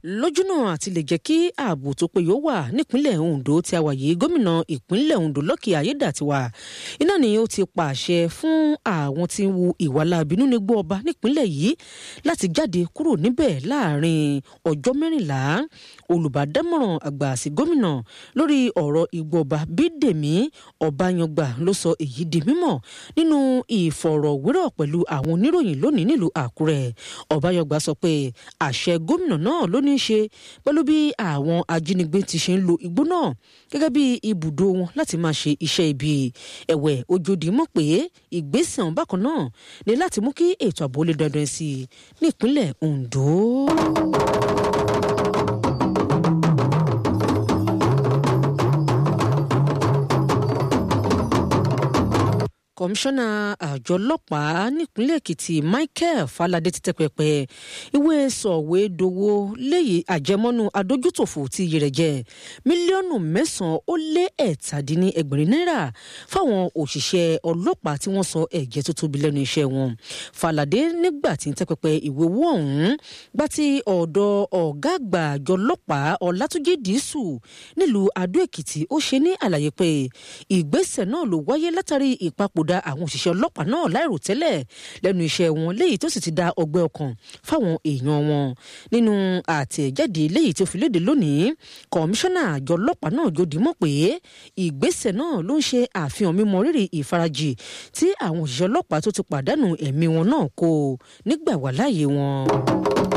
lójúnà àti lè jẹ́ kí ààbò tó péye wà nípínlẹ̀ Ondo tí a wà yìí gómìnà ìpínlẹ̀ Ondo Lucky Ayédàtiwa iná ni ó ti pàṣẹ fún àwọn tí ń wu ìwà láabi nínú igbó ọba nípínlẹ̀ yìí láti jáde kúrò níbẹ̀ láàrin ọjọ́ mẹ́rìnlá olùbádámọ̀ràn àgbà sí gómìnà lórí ọ̀rọ̀ igbó ọba Bídèmí Ọbáyangba ló sọ èyí di mímọ̀ nínú ìfọ̀rọ̀wérọ̀ pẹ̀lú àwọn oníròyìn lónìí nílùú Àkúrẹ́ Ọbáyangba sọ pé àṣẹ gómìnà náà ló ní í ṣe pẹ̀lú bí àwọn ajínigbé ti ṣe ń lo igbó náà gẹ́gẹ́ bí ibùdó wọn láti máa ṣe iṣẹ́ ibi ẹ̀wẹ̀ ojòdì mọ̀ pé ìgbésẹ̀ ọ̀hún bákan náà ní láti mú kí ètò ààbò lè dandan sí i nípínlẹ̀ Ondo. kọmíṣánná àjọ ọlọ́pàá nípínlẹ̀ èkìtì michael falade ti tẹ́ pẹpẹ ìwé sọ̀wédowó léyìí àjẹmọ́nú adójútòfò tí iye rẹ̀ jẹ́ mílíọ̀nù mẹ́sàn-án ó lé ẹ̀tàdínní ẹgbẹ̀rin náírà fáwọn òṣìṣẹ́ ọlọ́pàá tí wọ́n sọ ẹ̀jẹ̀ tó tóbi lẹ́nu iṣẹ́ wọn falade nígbà tí ń tẹ́ pẹpẹ ìwé owó ọ̀hún gbá tí ọ̀dọ̀ ọ̀gá àgbà àjọ ọlọ́pàá ọlátúnjì dísù nílùú adó èkìtì ó ṣe ní àlàyé pé ìgbésẹ̀ náà ló wáyé látàrí ìpapòdà da àwọn òṣìṣẹ́ ọlọ́pàá náà láìròtẹ́lẹ̀ lẹ́nu iṣẹ́ wọn léyìí tó sì ti da ọgbẹ́ ọkàn fáwọn èèyàn wọn nínú àtẹ̀jáde léyìí tó fi léde lónìí kọmíṣánná àjọ ọlọ́pàá náà jòdì mọ̀ pé ìgbésẹ̀ náà ló ń ṣe àfihàn mímọ rírì ìfarajì tí àwọn òṣìṣẹ́ ọlọ́pàá tó ti pàdánù ẹ̀mí wọn náà kó nígbà wà láàyè wọn.